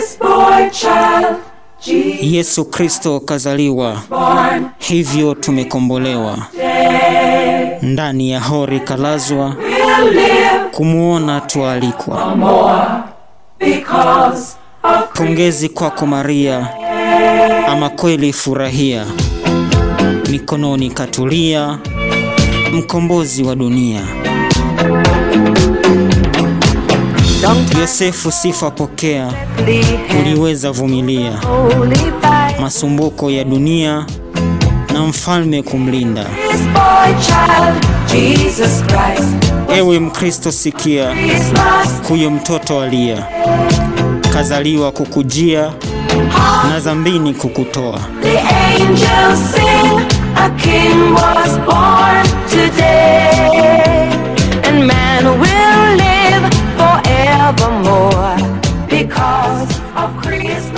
This boy child, Jesus Yesu Kristo kazaliwa, born hivyo tumekombolewa. Ndani ya hori kalazwa, will live kumwona tualikwa. more because of Pongezi kwako Maria, ama kweli furahia, mikononi katulia, mkombozi wa dunia. Yosefu, sifa pokea, uliweza vumilia masumbuko ya dunia na mfalme kumlinda. this boy child, Jesus Christ. Ewe Mkristo, sikia, Christmas, huyo mtoto alia, kazaliwa kukujia na dhambini kukutoa. the angels sing, a king was born today, and man will live forevermore because of Christ.